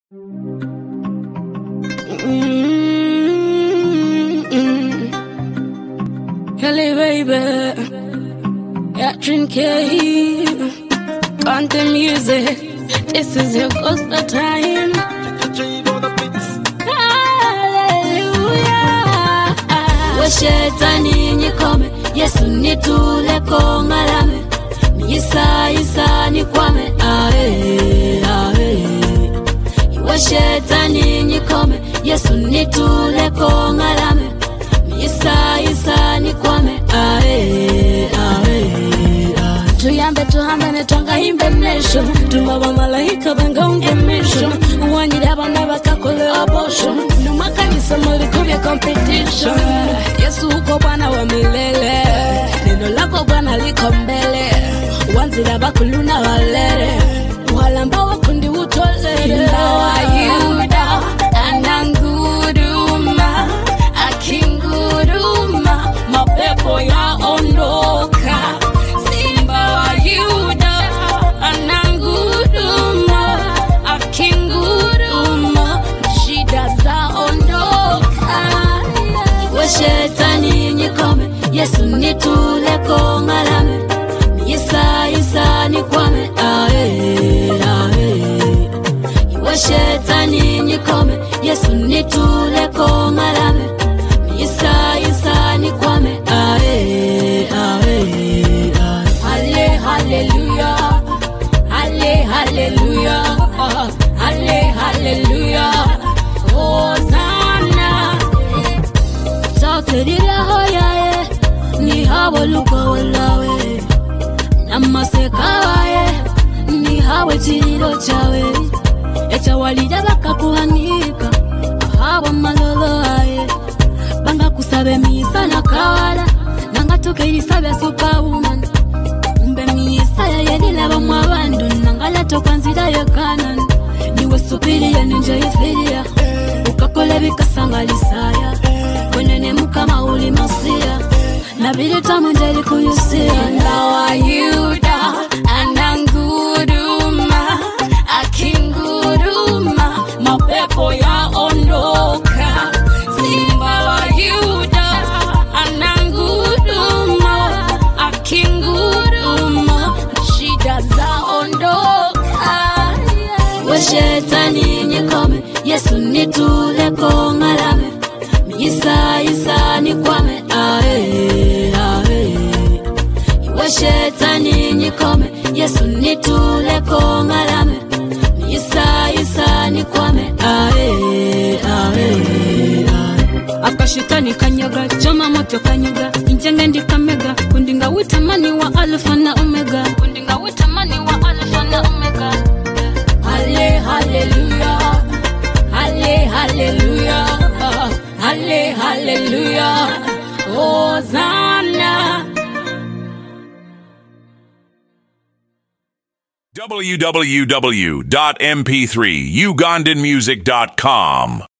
Mm-mm. Kelly baby, yeah, drink Content music. This is your ghost time. Hallelujah. we shetani nyikome yesu nitule kongalame miyisayisa nikwame ae ae iwe shetani nyikome yesu nitule kongalame miyisayisa nikwame ae ae ae tuyambe tuhambane twangahimbe nesho tumaba malaika bangaunge misho uwanyire abana bakakole abortion numakanisa mulikubye competition yesu uko bwana wa milele neno lako bwana liko mbele wanzira bakuluna walere walamba wakundi utolere Simba wa Yuda ananguruma akinguruma mapepo yaondoka Simba wa Yuda ananguruma akinguruma shida zaondoka we shetani nyikome yesu nitule kongalame miyisayisa nikwame ae ae iwe shetani nyikome yesu nitule kongalame miyisayisa nikwame ae ae ae Halle, hallelujah. Halle, hallelujah. Halle, hallelujah. Hosanna. sautiriraho yaye nihawe lukowe lawe namasekawaye nihawe chililo chawe echawalira bakakuhanika ahawe malolo aye bangakusabe misa na kawala nangatukeilisabe superwoman umbe misa yayelilabamwe abandu nangalatoka nzira yekanani niwe supiriya ninje ifiriya ukakola bikasangalisaya wenene mukama uli masiya nabilitamu njeli kuyusiya Simba wa Yuda ananguruma akinguruma mapepo yaondoka Simba wa Yuda ananguruma akinguruma shida zaondoka we shetani nyikome yesu nitule kongalame miyisayisa nikwame ae ae iwe shetani nyikome yesu nitule kongalame miyisayisa nikwame ae ae ae akashitani kanyaga choma moto kanyaga injenge ndikamega kundinga witamani wa alfa na omega kundinga witamani wa alfa na omega Halle, hallelujah. Halle, hallelujah. Halle, hallelujah. Hosanna. www.mp3ugandanmusic.com